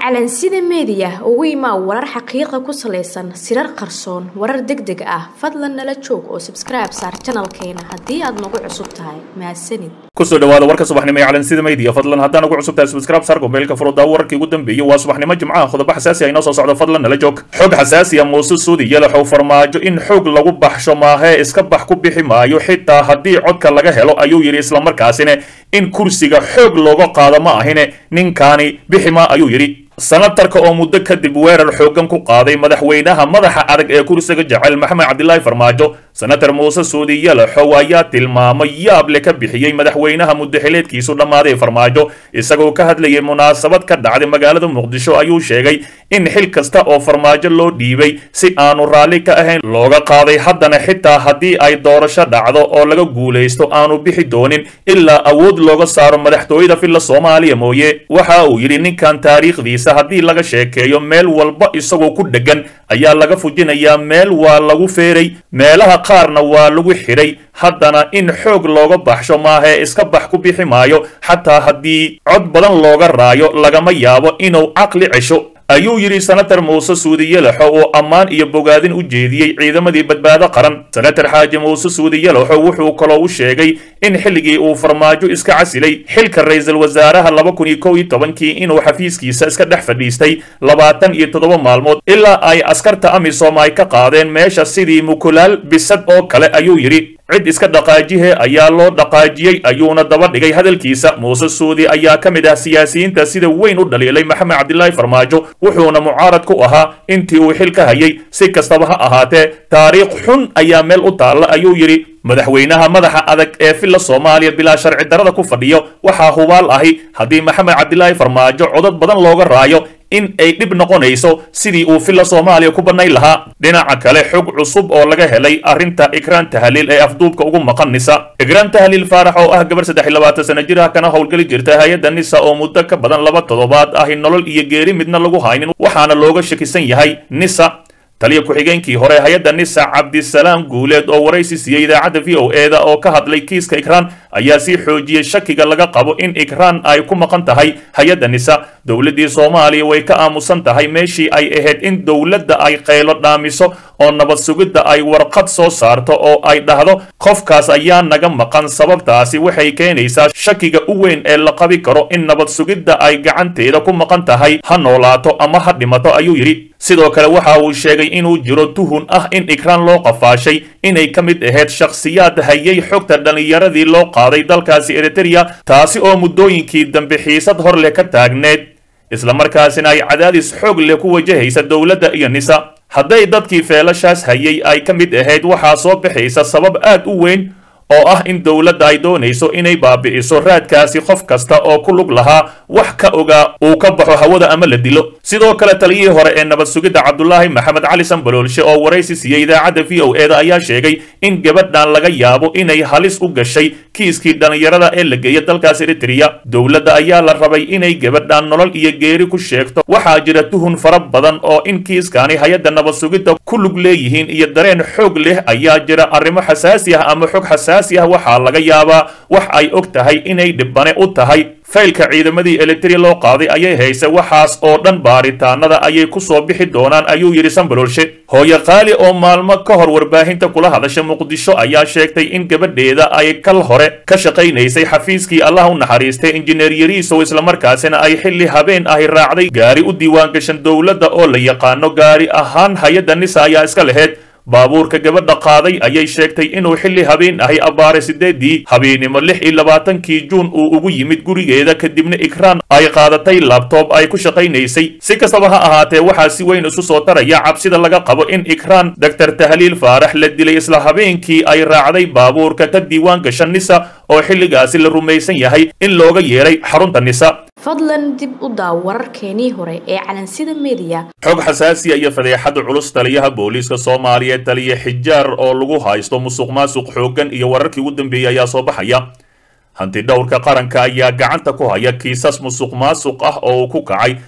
calansida meediya ugu imaa warar xaqiiqa ku salaysan sirar qarsoon warar deg deg ah fadlan nala joog oo sabskribe saar janalkeena haddii aad nagu cusub tahay mahadsanid kusoo dhawaada warka subaxnimo ee calansida media fadlan haddaan ugu cusub tahay subscribe sarko meelka furuddaa wararkii ugu dambeeyey waa subaxnimo jimcaha qodobo xasaasi ah inoo soo socdo fadlan nala joog xog xasaasi ah muuse suudi yalaxow farmaajo in xoog lagu baxsho maahee iska bax ku bixi maayo xitaa haddii codka laga helo ayuu yidhi islamarkaasina in kursiga xoog looga qaado ma ahine ninkaani bixi ma ayuu yidhi sanatarka oo muddo kadib weerar xooggan ku qaaday madaxweynaha madaxa adag ee kursiga jecel maxamed cabdilaahi farmaajo senator muuse suudi yalaxow ayaa tilmaamay yaab le ka bixiyey madaxweynaha muddaxileedkiisu dhammaaday farmaajo isagoo ka hadlayay munaasabad ka dhacday magaalada muqdisho ayuu sheegay in xil kasta oo farmaajo loo dhiibay si aanu raalli ka ahayn looga qaaday haddana xitaa haddii ay doorasho dhacdo oo laga guulaysto aanu bixi doonin ilaa awood looga saaro madaxtooyada filla soomaaliya mooye waxa uu yidhi ninkan taariikhdiisa haddii laga sheekeeyo meel walba isagoo ku dheggan ayaa laga fujinayaa meel waa lagu feeray meelaha qaarna waa lagu xidhay haddana in xoog looga baxsho maahee iska bax ku bixi maayo xataa haddii cod badan looga raayo lagama yaabo inuu caqli cesho ayuu yidhi senator muuse suudi yalaxo oo ammaan iyo bogaadin u jeediyey ciidamadii badbaado qaran senator xaaji muuse suudi yalaxo wuxuu kaloo u sheegay in xilligii uu farmaajo iska casilay xilka ra-iisul wasaaraha laba kun iyo kow iyo tobankii inuu xafiiskiisa iska dhex fadhiistay labaatan iyo toddoba maalmood ilaa ay askarta amisom ay ka qaadeen meesha sidii mukulaal bisad oo kale ayuu yidhi cid iska dhaqaajihe ayaa loo dhaqaajiyey ayuuna daba dhigay hadalkiisa muuse suudi ayaa ka mid ah siyaasiyiinta sida weyn u dhaliilay maxamed cabdilaahi farmaajo wuxuuna mucaarad ku ahaa intii uu xil ka hayay si kastaba ha ahaatee taariikh xun ayaa meel u taalla ayuu yidhi madaxweynaha madaxa adag ee filla soomaaliya bilaa sharci darrada ku fadhiyo waxaa hubaal ahi haddii maxamed cabdilaahi farmaajo codad badan looga raayo in ay dhib noqonayso sidii uu filla soomaaliya ku bannayn lahaa dhinaca kale xog cusub oo laga helay arrinta ikraan tahliil ee afduubka ugu maqan nisa ikraan tahliil faarax oo ah gabar saddex iyo labaatan sana jir ah kana howlgeli jirta hay-adda nisa oo muddo ka badan laba toddobaad ahi nolol iyo geeri midna lagu haynin waxaana looga shakisan yahay nisa taliya ku-xigeenkii hore hay-adda nisa cabdisalaam guuleed oo waraysi siiyey idaacadda v o eda oo ka hadlay kiiska ikraan ayaa sii xoojiyey shakiga laga qabo in ikraan ay ku maqan tahay hay-adda nisa dowladdii soomaaliya way ka aamusan tahay meeshii ay ahayd in dowladda ay qaylo dhaamiso oo nabad sugidda ay warqad soo saarto oo ay dhahdo qofkaas ayaa naga maqan sababtaasi waxay keenaysaa shakiga u weyn ee la qabi karo in nabad sugidda ay gacanteeda ku maqan tahay ha noolaato ama ha dhimato ayuu yidhi sidoo kale waxa uu sheegay inuu jiro tuhun ah in ikraan loo qafaashay inay ka mid ahayd shakhsiyaad hayay xogta dhallinyaradii loo qaaday dalkaasi eritereya taasi oo muddooyinkii dambe xiisad hor leh ka taagneed islamarkaasina ay cadaadis xoog leh ku wajahaysa dowladda iyo nisa hadday dadkii feelashaas hayay ay ka mid ahayd waxaa soo baxaysa sabab aad u weyn oo ah in dowladda ay doonayso inay baabi'iso raadkaasi qof kasta oo ku lug lahaa wax ka ogaa uu ka baxo hawada ama la dilo sidoo kale taliyihii hore ee nabad sugidda cabdulaahi maxamed cali sambaloolshe oo waraysi siiyey idaacadda v o eda ayaa sheegay in gabadhan laga yaabo inay halis u gashay kiiskii dhallinyarada ee la geeya dalkaas eritereya dowladda ayaa la rabay inay gabadhan nolol iyo geeri ku sheegto waxaa jira tuhun fara badan oo in kiiskani hay-adda nabad sugidda ku lug leeyihiin iyo dareen xoog leh ayaa jira arrimo xasaasi ah ama xog xasaasi ah waxaa laga yaabaa wax ay og tahay inay dhibane u tahay faylka ciidamadii elitri loo qaaday ayay haysa waxaas oo dhan baaritaanada ayay ku soo bixi doonaan ayuu yidhi sambaloolshe hooyo qaali oo maalmo ka hor warbaahinta kula hadasha muqdisho ayaa sheegtay in gabadheeda ay kal hore ka shaqaynaysay xafiiskii allah u naxariistay injineer yariisow islamarkaasina ay xilli habeen ahi raacday gaari u diiwaangashan dowladda oo la yaqaano gaari ahaan hay-adda nisa ayaa iska laheyd baabuurka gabadha qaaday ayay sheegtay inuu xilli habeen ahay abbaare sideedii habeennimo lix iyo labaatankii juun uu ugu yimid gurigeeda kadibna ikraan ay qaadatay labtoob ay ku shaqaynaysay si kastaba ha ahaatee waxaa si weyn isu soo taraya cabsida laga qabo in ikraan doctor tahliil faarax la dilay isla habeenkii ay raacday baabuurka ka diiwaan gasha nisa oo xilligaasi la rumaysan yahay in looga yeeray xarunta nisa fadlan dib u daaw wararkeenii hore ee calansida meediya xog xasaasiya iyo fadeexada culus taliyaha booliiska soomaaliya taliya xijaar oo lagu haysto musuq maasuq xooggan iyo wararkii ugu dambeeyey ayaa soo baxaya hanti dhowrka qaranka ayaa gacanta ku haya kiisas musuq maasuq ah oo uu ku kacay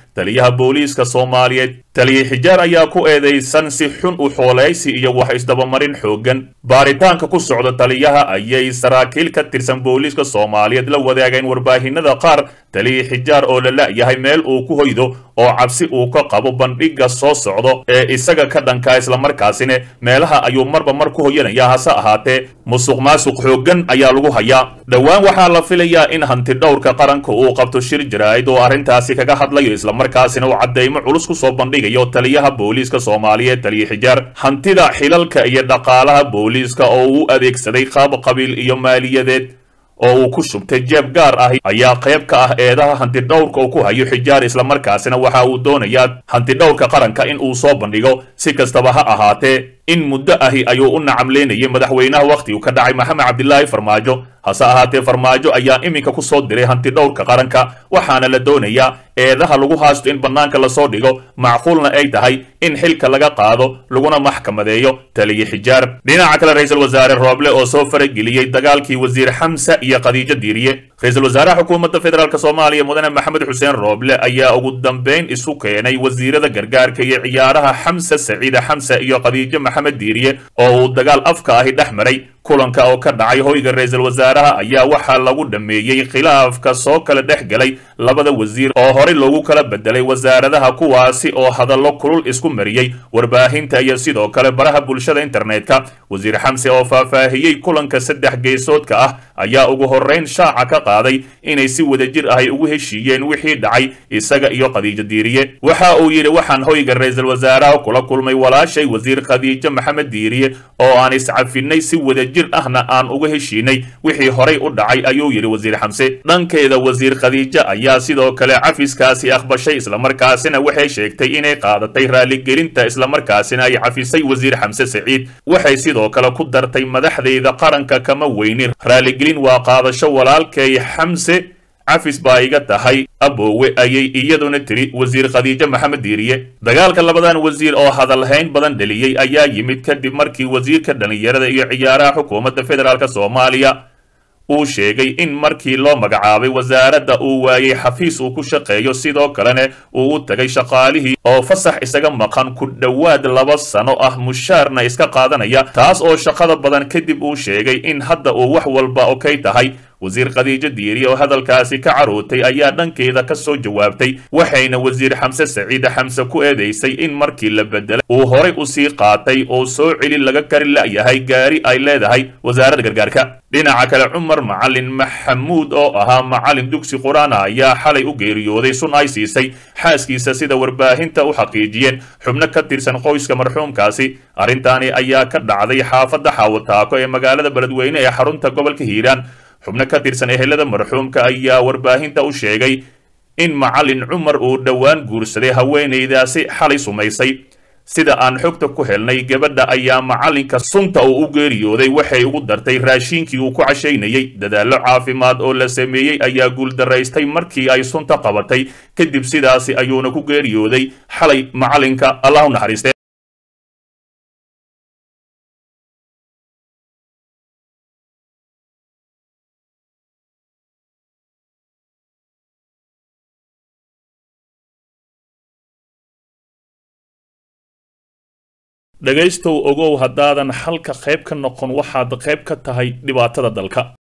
taliyaha booliiska soomaaliyeed taliye xijaar ayaa ku eedeysan si xun u xooleysi iyo wax isdabamarin xoogan baaritaanka ku socda taliyaha ayay saraakiil ka tirsan booliiska soomaaliyeed la wadaageen warbaahinada qaar taliye xijaar oo la la'yahay meel uu ku hoydo oo cabsi uu ka qabo bandhigga soo socdo ee isaga ka dhankaa islamarkaasina meelaha ayuu marba mar ku hoyanaya hase ahaatee musuq maasuq xoogan ayaa lagu hayaa dhowaan waxaa la filayaa in hanti dhowrka qaranka uu qabto shir jaraa'id oo arrintaasi kaga hadlayo islamarkaasina uu caddeymo culus ku soo bandhigayo taliyaha booliiska soomaaliyeed taliye xijaar hantida xilalka iyo dhaqaalaha booliiska oo uu adeegsaday qaab qabiil iyo maaliyadeed oo uu ku shubtay jeeb gaar ah ayaa qayb ka ah eedaha hantidhowrka uu ku hayo xijaar islamarkaasina waxa uu doonayaa hantidhowrka qaranka in uu soo bandhigo si kastaba ha ahaatee in muddo ahi ayuu u nacamleynayay madaxweynaha wakhtigu ka dhacay maxamed cabdilaahi farmaajo hase ahaatee farmaajo ayaa iminka ku soo diray hantidhowrka qaranka waxaana la doonayaa eedaha lagu haasto in bannaanka lasoo dhigo macquulna ay tahay in xilka laga qaado laguna maxkamadeeyo taliye xijaar dhinaca kale ra-iisul wasaare rooble oo soo farageliyey dagaalkii wasiir xamsa iyo khadiijo diiriye ra-iisul wasaaraha xukuumadda federaalk soomaaliya mudane maxamed xuseen rooble ayaa ugu dambeyn isu keenay wasiirada gargaarka iyo ciyaaraha xamsa saciide xamsa iyo khadiijo maxamed diiriye oo uu dagaal afka ahi dhex maray kulanka oo ka dhacay hoyga ra-iisul wasaaraha ayaa waxaa lagu dhammeeyey khilaafka soo kala dhex galay labada wasiir oo horey loogu kala bedelay wasaaradaha kuwaasi oo hadallo kulul isku mariyey warbaahinta iyo sidoo kale baraha bulshada internetka wasiir xamse oo faahfaahiyey kulanka saddex geesoodka ah ayaa ugu horreyn shaaca ka qaaday inay si wadajir ahay ugu heshiiyeen wixii dhacay isaga iyo khadiijo diiriye waxa uu yidhi waxaan hoyga ra-iisul wasaaraha kula kulmay walaashay wasiir khadiijo maxamed diiriye oo aan iscafinay si wadajir ahna aan uga heshiinay wixii horay u dhacay ayuu yidhi wasiir xamse dhankeeda wasiir khadiijo ayaa sidoo kale cafiskaasi aqbashay islamarkaasina waxay sheegtay inay qaadatay raaligelinta islamarkaasina ay cafisay wasiir xamse saciid waxay sidoo kale ku dartay madaxdeyda qaranka kama weynin raaligelin waa qaadasho walaalkay xamse cafis baa iga tahay aboowe ayay iyaduna tiri wasiir khadiijo maxamed diiriye dagaalka labadan wasiir oo hadalhayn badan dheliyey ayaa yimid kadib markii wasiirka dhallinyarada iyo ciyaaraha xukuumadda federaalk soomaaliya uu sheegay in markii loo magacaabay wasaaradda uu waayey xafiis uu ku shaqeeyo sidoo kalena uu u tagay shaqaalihii oo fasax isaga maqan ku dhowaad laba sano ah mushaarna iska qaadanaya taas oo shaqada badan kadib uu sheegay in hadda uu wax walba okey tahay wasiir khadiijo diiri oo hadalkaasi ka carootay ayaa dhankeeda ka soo jawaabtay waxayna wasiir xamse saciide xamse ku eedeysay in markii la bedelay uu horay u sii qaatay oo soo celi laga kari la'yahay gaari ay leedahay wasaaradda gargaarka dhinaca kale cumar macalin maxamuud oo ahaa macalin dugsi qur-aana ayaa xalay u geeriyooday sun ay siisay xaaskiisa sida warbaahinta u xaqiijiyeen xubno ka tirsan qoyska marxuumkaasi arrintaani ayaa ka dhacday xaafadda xaawataako ee magaalada beledweyne ee xarunta gobolka hiiraan xubno ka tirsan ehelada marxuumka ayaa warbaahinta u sheegay in macalin cumar uu dhowaan guursaday haweenaydaasi xalay sumaysay sida aan xogta ku helnay gabadha ayaa macalinka sunta uu u geeriyooday waxay ugu dartay raashiinkii uu ku cashaynayey dadaallo caafimaad oo la sameeyey ayaa guuldaraystay markii ay sunta qabatay kadib sidaasi ayuuna ku geeriyooday xalay macalinka allah u naxariiste dhegaystow ogow haddaadan halka qayb ka noqon waxaad qayb ka tahay dhibaatada dalka